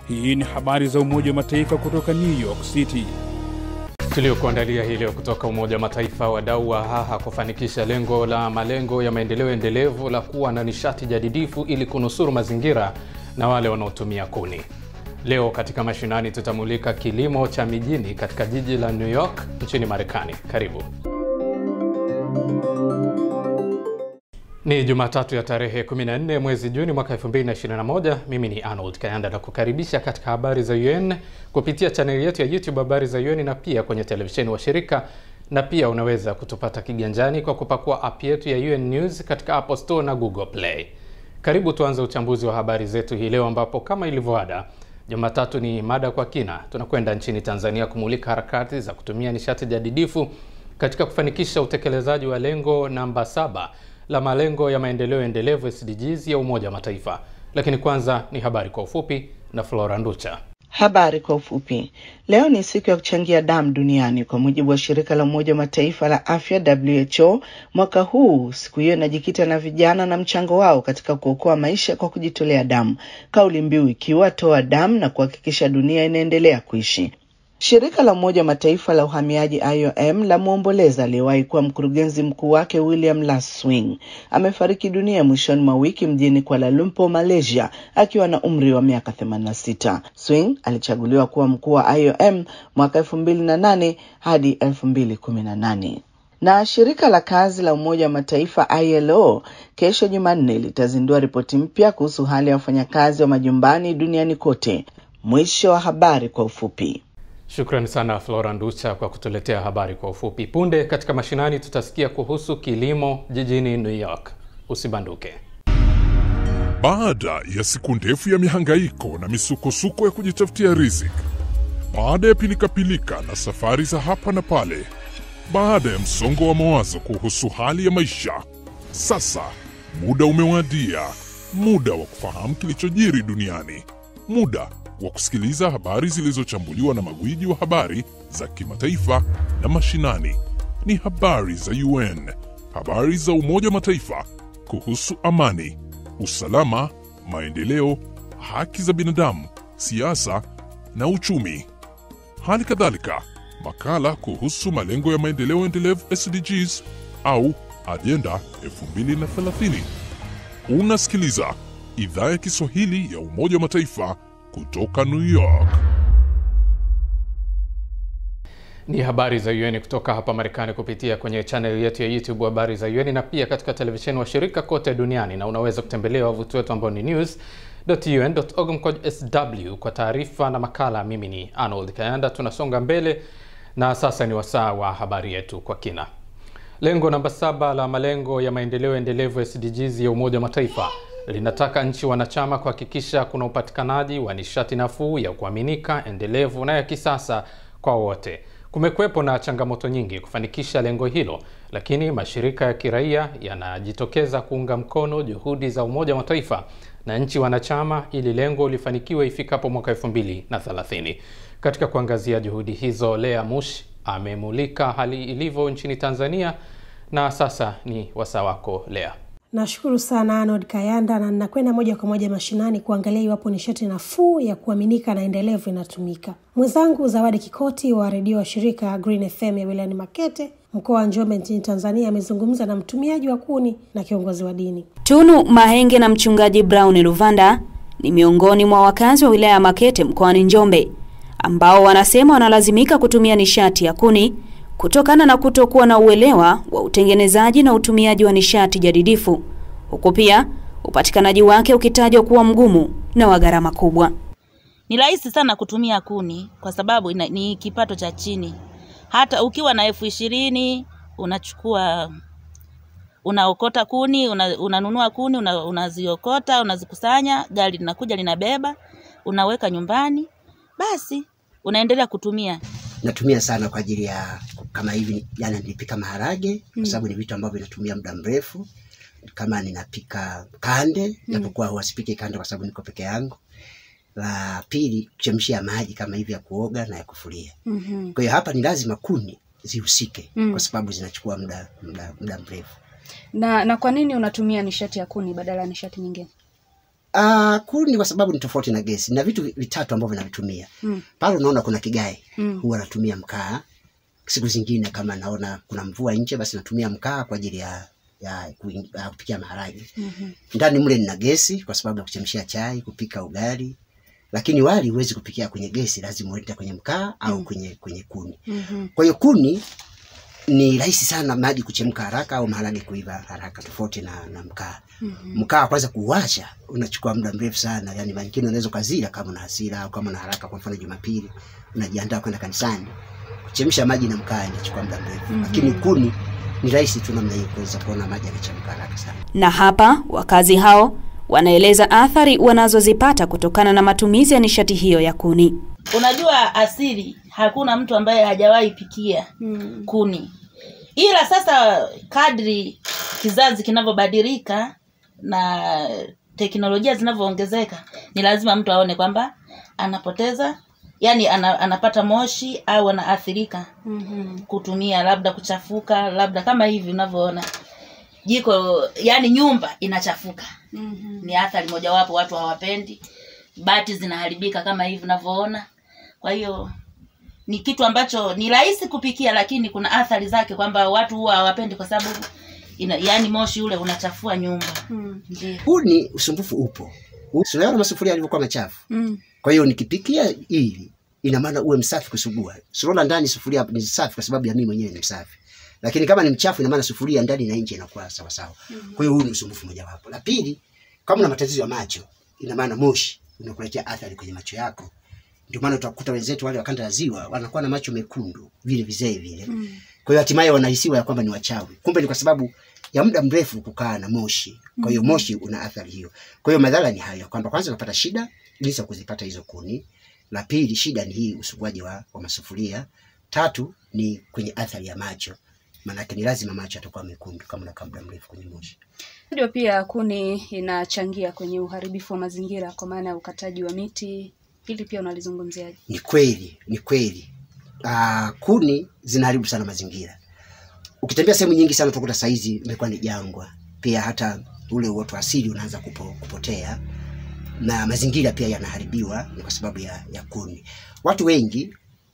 Hii ni habari za Umoja wa Mataifa kutoka New York City. Tuliokuandalia hii leo kutoka Umoja wa Mataifa. Wadau wa haha kufanikisha lengo la malengo ya maendeleo endelevu la kuwa na nishati jadidifu ili kunusuru mazingira na wale wanaotumia kuni. Leo katika mashinani tutamulika kilimo cha mijini katika jiji la New York nchini Marekani. Karibu. Ni Jumatatu ya tarehe 14 mwezi Juni mwaka 2021. Mimi ni Arnold Kayanda na kukaribisha katika habari za UN kupitia chaneli yetu ya YouTube habari za UN na pia kwenye televisheni wa shirika, na pia unaweza kutupata kiganjani kwa kupakua app yetu ya UN News katika Apple Store na Google Play. Karibu tuanze uchambuzi wa habari zetu hii leo, ambapo kama ilivyoada Jumatatu ni mada kwa kina. Tunakwenda nchini Tanzania kumulika harakati za kutumia nishati jadidifu katika kufanikisha utekelezaji wa lengo namba saba la malengo ya maendeleo endelevu SDGs ya Umoja wa Mataifa. Lakini kwanza ni habari kwa ufupi na Flora Nducha. Habari kwa ufupi. Leo ni siku ya kuchangia damu duniani kwa mujibu wa shirika la Umoja wa Mataifa la afya WHO. Mwaka huu siku hiyo inajikita na vijana na mchango wao katika kuokoa maisha kwa kujitolea damu, kauli mbiu ikiwa toa damu na kuhakikisha dunia inaendelea kuishi. Shirika la Umoja wa Mataifa la uhamiaji IOM la mwomboleza aliyewahi kuwa mkurugenzi mkuu wake William Laswing amefariki dunia mwishoni mwa wiki mjini Kuala Lumpur, Malaysia, akiwa na umri wa miaka 86. Swing alichaguliwa kuwa mkuu wa IOM mwaka 2008 hadi 2018 na shirika la kazi la Umoja wa Mataifa ILO kesho Jumanne litazindua ripoti mpya kuhusu hali ya wafanyakazi wa majumbani duniani kote. Mwisho wa habari kwa ufupi. Shukrani sana Flora Nducha kwa kutuletea habari kwa ufupi. Punde katika mashinani tutasikia kuhusu kilimo jijini New York. Usibanduke. Baada ya siku ndefu ya mihangaiko na misukosuko ya kujitafutia riziki, baada ya pilikapilika na safari za hapa na pale, baada ya msongo wa mawazo kuhusu hali ya maisha, sasa muda umewadia, muda wa kufahamu kilichojiri duniani, muda wa kusikiliza habari zilizochambuliwa na magwiji wa habari za kimataifa na mashinani. Ni habari za UN, habari za Umoja wa Mataifa kuhusu amani, usalama, maendeleo, haki za binadamu, siasa na uchumi. Hali kadhalika makala kuhusu malengo ya maendeleo endelevu SDGs au ajenda 2030. Unasikiliza idhaa ya Kiswahili ya Umoja wa Mataifa kutoka New York. Ni habari za UN kutoka hapa Marekani kupitia kwenye channel yetu ya YouTube habari za UN na pia katika televisheni wa shirika kote duniani, na unaweza kutembelea wavuti wetu ambao ni news.un.org sw kwa taarifa na makala. Mimi ni Arnold Kayanda. Tunasonga mbele na sasa ni wasaa wa habari yetu kwa kina. Lengo namba saba la malengo ya maendeleo endelevu SDGs ya Umoja wa Mataifa linataka nchi wanachama kuhakikisha kuna upatikanaji wa nishati nafuu ya kuaminika, endelevu na ya kisasa kwa wote. Kumekuwepo na changamoto nyingi kufanikisha lengo hilo, lakini mashirika ya kiraia yanajitokeza kuunga mkono juhudi za Umoja wa Mataifa na nchi wanachama ili lengo lifanikiwe ifikapo mwaka 2030. Katika kuangazia juhudi hizo, Lea Mush amemulika hali ilivyo nchini Tanzania na sasa ni wasaa wako Lea. Nashukuru sana Arnold Kayanda, na ninakwenda moja kwa moja mashinani kuangalia iwapo nishati nafuu ya kuaminika na endelevu inatumika. Mwenzangu Zawadi Kikoti wa redio wa shirika Green FM ya wilayani Makete, mkoa wa Njombe nchini Tanzania, amezungumza na mtumiaji wa kuni na kiongozi wa dini. Tunu Mahenge na mchungaji Brown Luvanda ni miongoni mwa wakazi wa wilaya ya Makete mkoani Njombe ambao wanasema wanalazimika kutumia nishati ya kuni kutokana na kutokuwa na uelewa wa utengenezaji na utumiaji wa nishati jadidifu, huku pia upatikanaji wake ukitajwa kuwa mgumu na wa gharama kubwa. Ni rahisi sana kutumia kuni kwa sababu ina, ni kipato cha chini. Hata ukiwa na elfu ishirini unachukua unaokota kuni una, unanunua kuni una, unaziokota unazikusanya, gari linakuja linabeba, unaweka nyumbani, basi unaendelea kutumia natumia sana kwa ajili ya kama hivi jana nilipika maharage kwa sababu ni vitu ambavyo vinatumia muda mrefu kama ninapika kande japokuwa huwa sipiki kande kwa sababu niko peke yangu la pili kuchemshia maji kama hivi ya kuoga na ya kufulia Mhm. kwa hiyo hapa ni lazima kuni zihusike Mm. kwa sababu zinachukua muda muda muda mrefu Na, na kwa nini unatumia nishati ya kuni badala ya nishati nyingine? Uh, kuni kwa sababu ni tofauti na gesi na vitu vitatu ambavyo navitumia Mm. pale unaona kuna kigae Mm. huwa natumia mkaa siku zingine kama naona kuna mvua nje basi natumia mkaa kwa ajili ya ya kuing- ya kupikia maharage Mhm. ndani mle nina gesi kwa sababu ya kuchemshia chai kupika ugali lakini wali huwezi kupikia kwenye gesi lazima uende kwenye mkaa au Mm. kwenye kwenye kuni Mhm. kwa hiyo kuni ni rahisi sana maji kuchemka haraka au maharage kuiva haraka tofauti na, na mkaa Mhm. mkaa kwanza kuwasha unachukua muda mrefu sana yani mangine unaweza ukazila kama una hasira au kama una haraka kwa mfano jumapili unajiandaa kwenda kanisani kuchemsha maji na mkaa inachukua muda mrefu Mhm. lakini kuni ni rahisi tu namna hii kuweza kuona maji yanachemka haraka sana Na hapa wakazi hao wanaeleza athari wanazozipata kutokana na matumizi ya nishati hiyo ya kuni. Unajua asili, hakuna mtu ambaye hajawahi pikia kuni, ila sasa kadri kizazi kinavyobadilika na teknolojia zinavyoongezeka, ni lazima mtu aone kwamba anapoteza yani ana, anapata moshi au anaathirika Mhm. kutumia labda kuchafuka, labda kama hivi unavyoona jiko, yani nyumba inachafuka Mhm. ni athari mojawapo watu hawapendi bati zinaharibika kama hivi unavyoona kwa hiyo ni kitu ambacho ni rahisi kupikia lakini kuna athari zake kwamba watu huwa hawapendi kwa sababu ina, yani moshi ule unachafua nyumba Mm. ndio kuni usumbufu upo unaona masufuria yalivyokuwa machafu Mm. kwa hiyo nikipikia hivi ina maana uwe msafi kusugua surola ndani sufuria ni safi kwa sababu ya mimi mwenyewe ni msafi lakini kama ni mchafu ina maana sufuria ndani na nje inakuwa sawa sawa kwa hiyo huu ni usumbufu mojawapo la pili kama una matatizo ya macho ina maana moshi unakuletea athari kwenye macho yako ndio maana utakuta wenzetu wale wa kanda ya ziwa wanakuwa na macho mekundu vile vizee vile Mm. kwa hiyo hatimaye wanahisiwa ya kwamba ni wachawi kumbe ni kwa sababu ya muda mrefu kukaa na moshi kwa hiyo Mhm. moshi una athari hiyo kwa hiyo madhara ni hayo kwamba kwanza unapata shida jinsi ya kuzipata hizo kuni la pili shida ni hii usuguaji wa, wa masufuria tatu ni kwenye athari ya macho maanake ni lazima macho yatakuwa mekundu kama unakaa muda mrefu kwenye moshi Ndio pia kuni inachangia kwenye uharibifu wa mazingira kwa maana ya ukataji wa miti. Hili pia unalizungumziaje? ni kweli ni kweli uh, kuni zinaharibu sana mazingira ukitembea sehemu nyingi sana utakuta saizi imekuwa ni jangwa pia hata ule uoto wa asili unaanza kupo, kupotea na mazingira pia yanaharibiwa ni kwa sababu ya, ya kuni watu wengi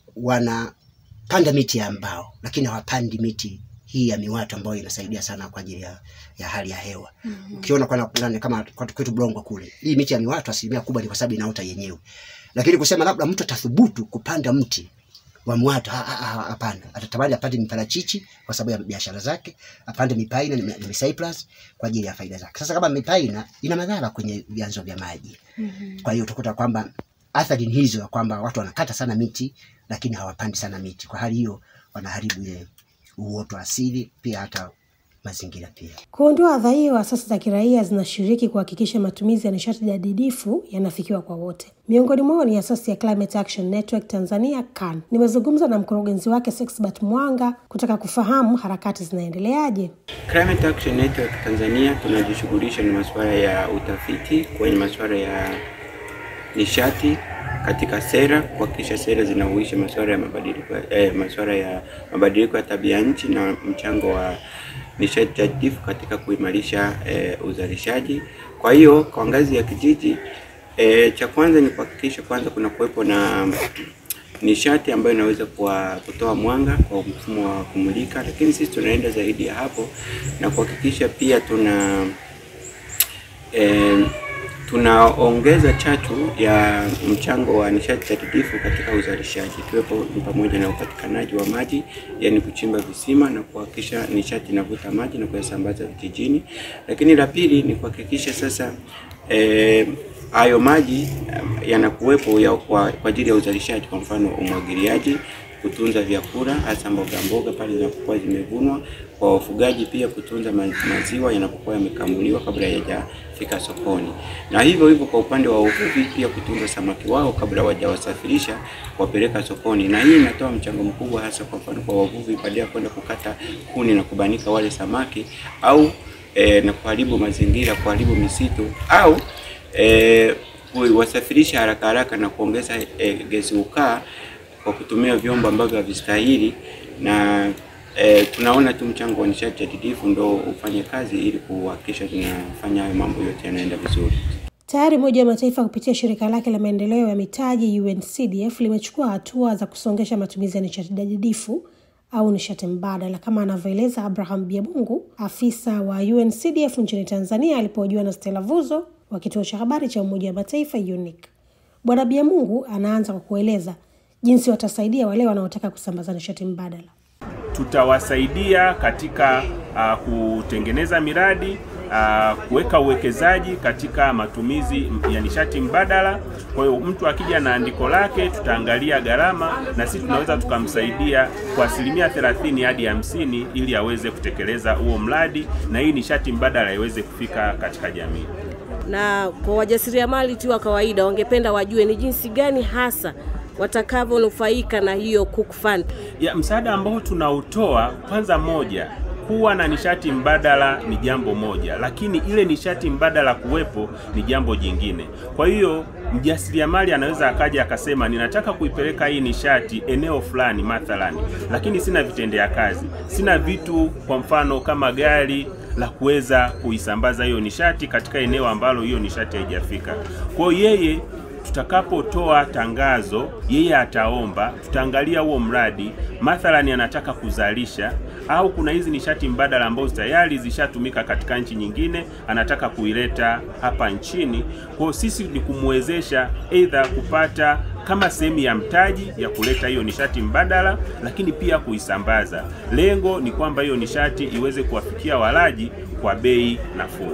wanapanda miti ya mbao lakini hawapandi miti hii ya miwatu ambayo inasaidia sana kwa ajili ya, ya hali ya hewa ukiona kwa kwa- kama kwetu kwetu Blongwa kule, hii miti ya miwatu asilimia kubwa ni kwa sababu inaota yenyewe, lakini kusema labda mtu atathubutu kupanda mti wa mwatu, ha- ha- ha- hapana. Atatamani apande miparachichi kwa sababu ya biashara zake, apande mipaina na na micyprus kwa ajili ya faida zake. Sasa kama mipaina ina madhara kwenye vyanzo vya maji, kwa hiyo utakuta kwamba athari ni hizo, ya kwamba watu wanakata sana miti lakini hawapandi sana miti. Kwa hali hiyo wanaharibu ile uoto wa asili, pia hata mazingira pia. Kuondoa adha hiyo, asasi za kiraia zinashiriki kuhakikisha matumizi ya nishati jadidifu yanafikiwa kwa wote. Miongoni mwao ni asasi ya Climate Action Network Tanzania CAN. Nimezungumza na mkurugenzi wake Sexbert Mwanga kutaka kufahamu harakati zinaendeleaje. Climate Action Network Tanzania tunajishughulisha na masuala ya utafiti kwenye masuala ya nishati katika sera, kuhakikisha sera zinahuisha masuala ya mabadiliko eh, masuala ya mabadiliko ya tabia nchi na mchango wa nishati jadidifu katika kuimarisha eh, uzalishaji. Kwa hiyo kwa ngazi ya kijiji eh, cha kwanza ni kuhakikisha kwanza kuna kuwepo na nishati ambayo inaweza kuwa kutoa mwanga kwa mfumo wa kumulika, lakini sisi tunaenda zaidi ya hapo na kuhakikisha pia tuna eh, tunaongeza chachu ya mchango wa nishati jadidifu katika uzalishaji, ikiwepo ni pamoja na upatikanaji wa maji, yani kuchimba visima na kuhakikisha nishati inavuta maji na kuyasambaza vijijini. Lakini la pili ni kuhakikisha sasa eh, hayo maji eh, yanakuwepo ya kwa kwa ajili ya uzalishaji, kwa mfano umwagiliaji, kutunza vyakula hasa mboga mboga pale zinapokuwa zimevunwa, kwa wafugaji pia kutunza ma- maziwa yanapokuwa yamekamuliwa kabla hayajafika sokoni, na hivyo hivyo kwa upande wa uvuvi pia kutunza samaki wao kabla hawajawasafirisha kuwapeleka sokoni, na hii inatoa mchango mkubwa hasa kwa mfano kwa wavuvi, baada ya kwenda kukata kuni na kubanika wale samaki au e, na kuharibu mazingira, kuharibu misitu au e, kuwasafirisha haraka haraka na kuongeza e, gesi ukaa kwa kutumia vyombo ambavyo havistahili na e, tunaona tu mchango wa nishati jadidifu ndo ufanye kazi ili kuhakikisha tunafanya hayo mambo yote yanaenda vizuri. Tayari Umoja wa Mataifa kupitia shirika lake la maendeleo ya mitaji UNCDF limechukua hatua za kusongesha matumizi ya nishati jadidifu au nishati mbadala, kama anavyoeleza Abraham Biabungu, afisa wa UNCDF nchini Tanzania, alipohojiwa na Stella Vuzo wa kituo cha habari cha Umoja wa Mataifa UNIC. Bwana Biamungu anaanza kwa kueleza jinsi watasaidia wale wanaotaka kusambaza nishati mbadala. Tutawasaidia katika uh, kutengeneza miradi uh, kuweka uwekezaji katika matumizi ya nishati mbadala. Kwa hiyo mtu akija na andiko lake, tutaangalia gharama na sisi tunaweza tukamsaidia kwa asilimia 30 hadi hamsini ili aweze kutekeleza huo mradi na hii nishati mbadala iweze kufika katika jamii. Na kwa wajasiriamali tu wa kawaida, wangependa wajue ni jinsi gani hasa watakavyonufaika na hiyo Cook Fund. Ya msaada ambao tunautoa, kwanza moja kuwa na nishati mbadala ni jambo moja, lakini ile nishati mbadala kuwepo ni jambo jingine. Kwa hiyo mjasiriamali anaweza akaja akasema, ninataka kuipeleka hii nishati eneo fulani mathalani, lakini sina vitendea kazi, sina vitu, kwa mfano kama gari la kuweza kuisambaza hiyo nishati katika eneo ambalo hiyo nishati haijafika. Kwa hiyo yeye tutakapotoa tangazo, yeye ataomba, tutaangalia huo mradi, mathalani anataka kuzalisha au kuna hizi nishati mbadala ambazo tayari zishatumika katika nchi nyingine, anataka kuileta hapa nchini. Kwa hiyo sisi ni kumwezesha aidha kupata kama sehemu ya mtaji ya kuleta hiyo nishati mbadala, lakini pia kuisambaza. Lengo ni kwamba hiyo nishati iweze kuwafikia walaji kwa bei nafuu.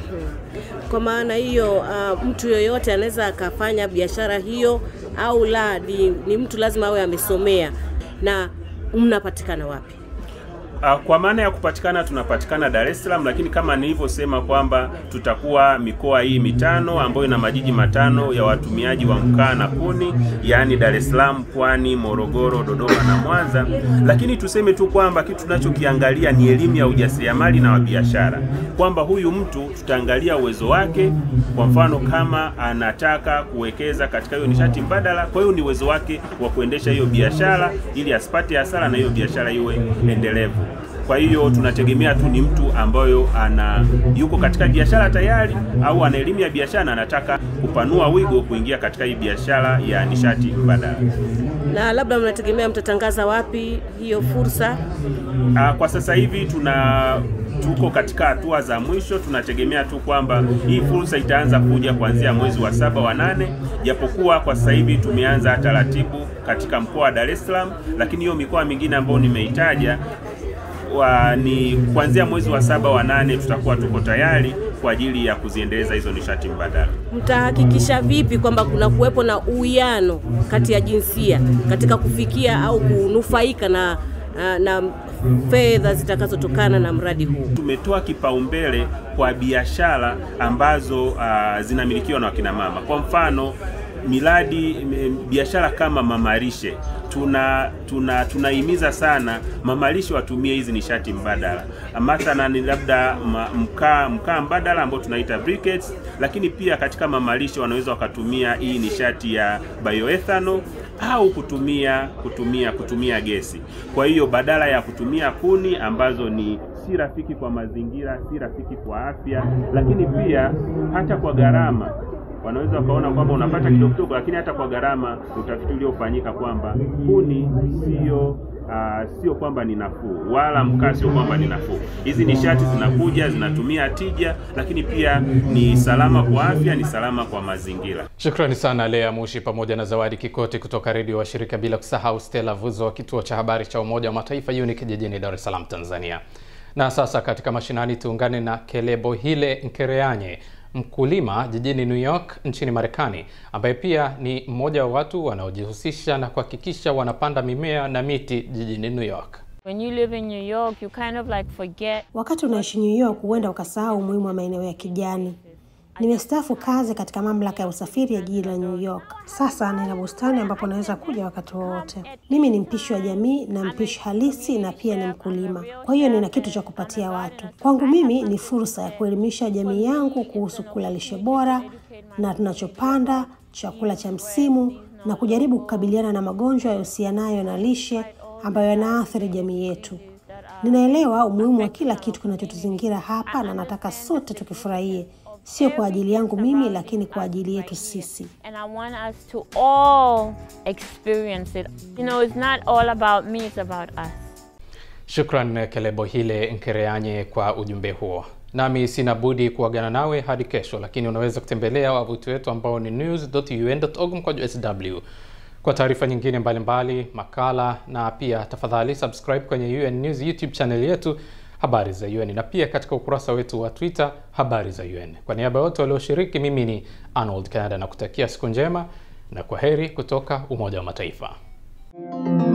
Kwa maana hiyo, uh, mtu yoyote anaweza akafanya biashara hiyo au la? Ni, ni mtu lazima awe amesomea. Na mnapatikana wapi? Kwa maana ya kupatikana, tunapatikana Dar es Salaam, lakini kama nilivyosema kwamba tutakuwa mikoa hii mitano ambayo ina majiji matano ya watumiaji wa mkaa na kuni, yaani Dar es Salaam, Pwani, Morogoro, Dodoma na Mwanza. Lakini tuseme tu kwamba kitu tunachokiangalia ni elimu ya ujasiriamali na wa biashara, kwamba huyu mtu tutaangalia uwezo wake. Kwa mfano kama anataka kuwekeza katika hiyo nishati mbadala, kwa hiyo ni uwezo wake wa kuendesha hiyo biashara ili asipate hasara na hiyo biashara iwe endelevu. Kwa hiyo tunategemea tu ni mtu ambayo ana yuko katika biashara tayari au ana elimu ya biashara na anataka kupanua wigo kuingia katika hii biashara ya nishati mbadala. Na labda mnategemea mtatangaza wapi hiyo fursa? Ah, kwa sasa hivi tuna tuko katika hatua za mwisho. Tunategemea tu kwamba hii fursa itaanza kuja kuanzia mwezi wa saba wa nane, japokuwa kwa sasa hivi tumeanza taratibu katika mkoa wa Dar es Salaam, lakini hiyo mikoa mingine ambayo nimeitaja wa, ni kuanzia mwezi wa saba wa nane tutakuwa tuko tayari kwa ajili ya kuziendeleza hizo nishati mbadala. Mtahakikisha vipi kwamba kuna kuwepo na uwiano kati ya jinsia katika kufikia au kunufaika na, na, na fedha zitakazotokana na mradi huu? Tumetoa kipaumbele kwa biashara ambazo uh, zinamilikiwa na wakina mama. Kwa mfano miradi biashara kama mamalishe tuna tuna tunahimiza sana mamalishe watumie hizi nishati mbadala, mathalan labda mkaa mkaa mbadala ambao tunaita briquettes, lakini pia katika mamalishe wanaweza wakatumia hii nishati ya bioethanol au kutumia kutumia kutumia gesi. Kwa hiyo badala ya kutumia kuni ambazo ni si rafiki kwa mazingira, si rafiki kwa afya, lakini pia hata kwa gharama wanaweza wakaona kwamba unapata kidogo kidogo, lakini hata kwa gharama, utafiti uliofanyika kwamba kuni sio uh, sio kwamba ni nafuu, wala mkaa sio kwamba ni nafuu. Hizi nishati zinakuja zinatumia tija, lakini pia ni salama kwa afya, ni salama kwa mazingira. Shukrani sana Lea Mushi pamoja na Zawadi Kikoti kutoka redio wa shirika, bila kusahau Stella Vuzo wa kituo cha habari cha Umoja wa Mataifa UNIC jijini Dar es Salaam, Tanzania. Na sasa katika mashinani tuungane na Kelebohile Nkereanye mkulima jijini New York nchini Marekani, ambaye pia ni mmoja wa watu wanaojihusisha na kuhakikisha wanapanda mimea na miti jijini New York. When you live in New York, you kind of like forget. Wakati unaishi New York, huenda ukasahau umuhimu wa maeneo ya kijani. Nimestaafu kazi katika mamlaka ya usafiri ya jiji la New York. Sasa nina bustani ambapo naweza kuja wakati wowote. Mimi ni mpishi wa jamii na mpishi halisi, na pia ni mkulima, kwa hiyo nina kitu cha kupatia watu. Kwangu mimi ni fursa ya kuelimisha jamii yangu kuhusu kula lishe bora na tunachopanda, chakula cha msimu, na kujaribu kukabiliana na magonjwa yahusianayo na lishe ambayo yanaathiri jamii yetu. Ninaelewa umuhimu wa kila kitu kinachotuzingira hapa na nataka sote tukifurahie sio kwa ajili yangu mimi, lakini kwa ajili yetu sisi. And I want us to all experience it. You know, it's not all about me, it's about us. Shukran Kelebohile Nkereanye kwa ujumbe huo. Nami sina budi kuagana nawe hadi kesho, lakini unaweza kutembelea wavuti wetu ambao ni news.un.org mkwaju sw kwa taarifa nyingine mbalimbali mbali, makala na pia tafadhali subscribe kwenye UN News YouTube channel yetu habari za UN na pia katika ukurasa wetu wa Twitter habari za UN. Kwa niaba ya wote walioshiriki, mimi ni Arnold Canada na kutakia siku njema na kwa heri kutoka Umoja wa Mataifa.